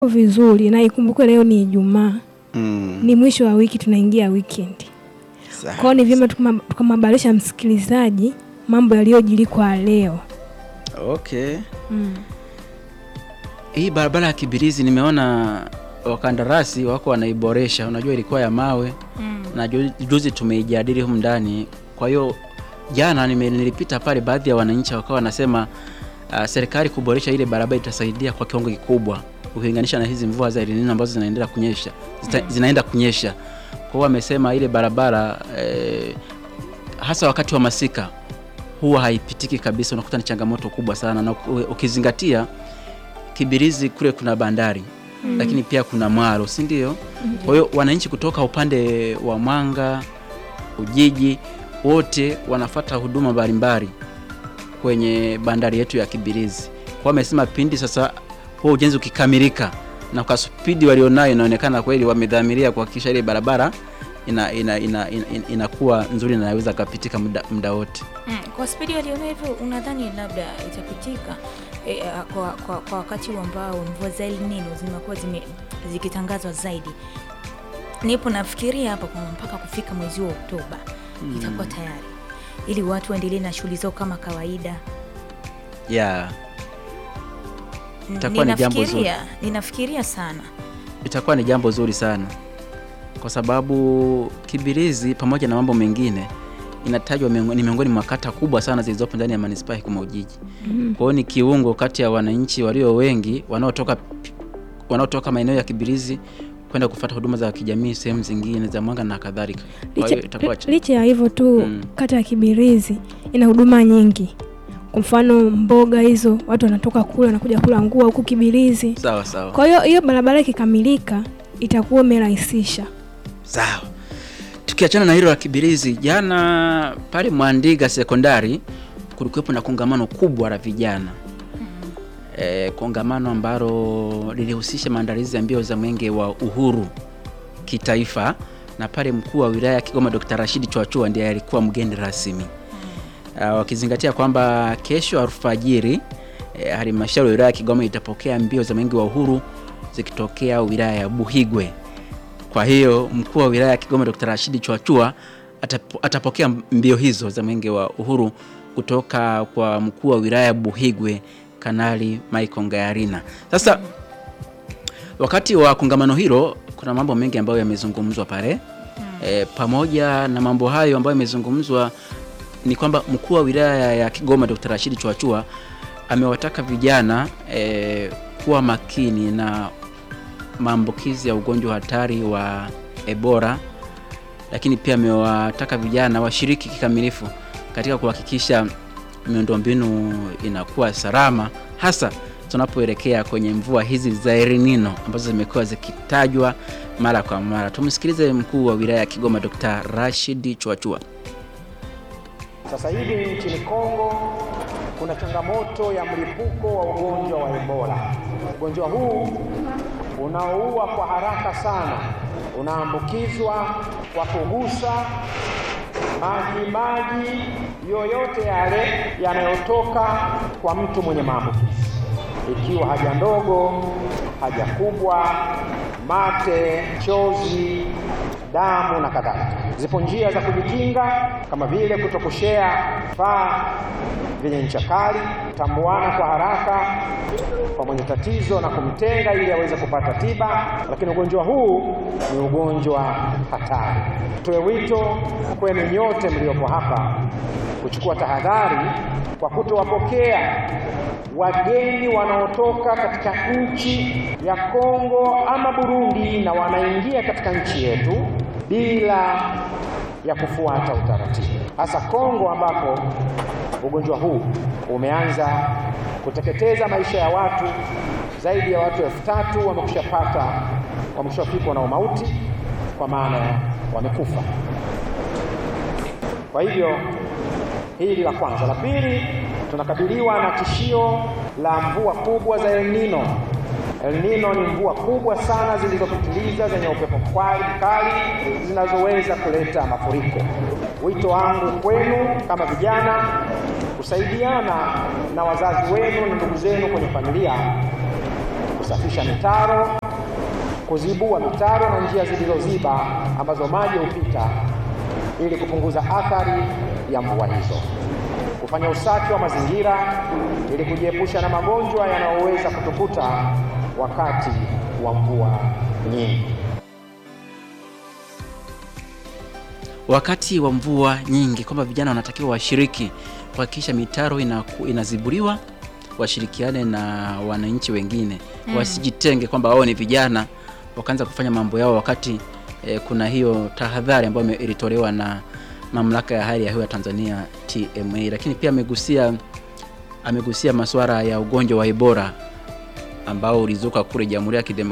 vizuri na ikumbuke leo ni Ijumaa, Mm. ni mwisho wa wiki, tunaingia weekend. Sawa. Kwa hiyo ni vyema tukama- tukamhabarisha msikilizaji mambo yaliyojiri kwa leo. Okay. Mm. Hii barabara ya Kibirizi nimeona wakandarasi wako wanaiboresha. Unajua ilikuwa ya mawe Mm. na ju- juzi tumeijadili humu ndani. Kwa hiyo jana nime- nilipita pale, baadhi ya wananchi wakawa wanasema uh, serikali kuboresha ile barabara itasaidia kwa kiwango kikubwa ukilinganisha na hizi mvua za El Nino ambazo zinaendelea kunyesha zita, zinaenda kunyesha. Kwa hiyo wamesema ile barabara eh, hasa wakati wa masika huwa haipitiki kabisa, unakuta ni changamoto kubwa sana, na uki- ukizingatia Kibirizi kule kuna bandari Mm. lakini pia kuna mwalo, si ndio? Kwa hiyo wananchi kutoka upande wa Mwanga, Ujiji, wote wanafata huduma mbalimbali kwenye bandari yetu ya Kibirizi. Kwa wamesema pindi sasa huo ujenzi ukikamilika na kwa spidi walionayo, inaonekana kweli wamedhamiria kuhakikisha ile barabara ina, ina, ina, ina, inakuwa nzuri na inaweza kapitika muda, muda wote. Mm, kwa spidi waliona hivyo, unadhani labda itapitika e, a, kwa, kwa, kwa wakati huu ambao mvua za El Nino zimekuwa zime, zikitangazwa zaidi? Nipo nafikiria hapa kwamba mpaka kufika mwezi wa Oktoba itakuwa tayari ili watu waendelee na shughuli zao kama kawaida. Yeah, N- Itakuwa ni jambo ninafikiria ninafikiria sana itakuwa ni jambo zuri sana kwa sababu Kibirizi pamoja na mambo mengine inatajwa miongo- ni miongoni mwa kata kubwa sana zilizopo ndani ya manispaa ya Kigoma Ujiji. Mm. Kwa hiyo ni kiungo kati ya wananchi walio wengi wanaotoka wanaotoka maeneo ya Kibirizi kwenda kufuata huduma za kijamii sehemu zingine za Mwanga na kadhalika. Kwa hiyo itakuwa Licha, licha ya hivyo tu Mm. kata ya Kibirizi ina huduma nyingi. Kwa mfano mboga hizo, watu wanatoka kula wanakuja kula ngua huku Kibirizi. sawa sawa. Kwa hiyo hiyo barabara ikikamilika itakuwa imerahisisha. Sawa. Tukiachana na hilo la Kibirizi, jana pale Mwandiga sekondari kulikuwepo na kongamano kubwa la vijana e, kongamano ambalo lilihusisha maandalizi ya mbio za mwenge wa uhuru kitaifa, na pale mkuu wa wilaya ya Kigoma Dr. Rashid Chwachua ndiye alikuwa mgeni rasmi uh, wakizingatia kwamba kesho alfajiri eh, halmashauri ya wilaya ya Kigoma itapokea mbio za mwenge wa uhuru zikitokea wilaya ya Buhigwe. Kwa hiyo mkuu wa wilaya ya Kigoma Dr. Rashid Chwachua atapo, atapokea mbio hizo za mwenge wa uhuru kutoka kwa mkuu wa wilaya ya Buhigwe Kanali Michael Ngayarina. Sasa wakati wa kongamano hilo kuna mambo mengi ambayo yamezungumzwa pale e, pamoja na mambo hayo ambayo yamezungumzwa ni kwamba mkuu wa wilaya ya Kigoma Dr. Rashid Chwachua amewataka vijana e, kuwa makini na maambukizi ya ugonjwa hatari wa Ebola, lakini pia amewataka vijana washiriki kikamilifu katika kuhakikisha miundombinu inakuwa salama, hasa tunapoelekea kwenye mvua hizi za El Nino ambazo zimekuwa zikitajwa mara kwa mara. Tumsikilize mkuu wa wilaya ya Kigoma Dr. Rashid Chwachua. Sasa hivi nchini Kongo kuna changamoto ya mlipuko wa ugonjwa wa Ebola. Ugonjwa huu unaoua kwa haraka sana, unaambukizwa kwa kugusa maji maji yoyote yale yanayotoka kwa mtu mwenye maambukizi, ikiwa haja ndogo, haja kubwa, mate, chozi, damu na kadhalika. Zipo njia za kujikinga kama vile kutokushea vifaa vyenye ncha kali, kutambuana kwa haraka kwa mwenye tatizo na kumtenga ili aweze kupata tiba. Lakini ugonjwa huu ni ugonjwa hatari. Tuwe wito kwenu nyote mliopo hapa kuchukua tahadhari kwa kutowapokea wageni wanaotoka katika nchi ya Kongo ama Burundi na wanaingia katika nchi yetu bila ya kufuata utaratibu, hasa Kongo ambapo ugonjwa huu umeanza kuteketeza maisha ya watu. Zaidi ya watu elfu tatu wamekushapata wamekushafikwa na umauti, kwa maana wamekufa. Kwa hivyo hili la kwanza. La pili, tunakabiliwa na tishio la mvua kubwa za El Nino. El Nino ni mvua kubwa sana zilizopitiliza zenye upepo mkali mkali zinazoweza kuleta mafuriko. Wito wangu kwenu kama vijana, kusaidiana na wazazi wenu na ndugu zenu kwenye familia kusafisha mitaro, kuzibua mitaro na njia zilizoziba ambazo maji hupita ili kupunguza athari ya mvua hizo, kufanya usafi wa mazingira ili kujiepusha na magonjwa yanayoweza kutukuta wakati wa mvua nyingi. wakati wa mvua nyingi kwamba vijana wanatakiwa washiriki kuhakikisha mitaro inaku, inazibuliwa washirikiane na wananchi wengine mm. wasijitenge kwamba wao ni vijana wakaanza kufanya mambo yao wakati eh, kuna hiyo tahadhari ambayo ime- ilitolewa na mamlaka ya hali ya hewa ya Tanzania TMA, lakini pia amegusia amegusia masuala ya ugonjwa wa Ebola ambao ulizuka kule Jamhuri ya Kidemokrasia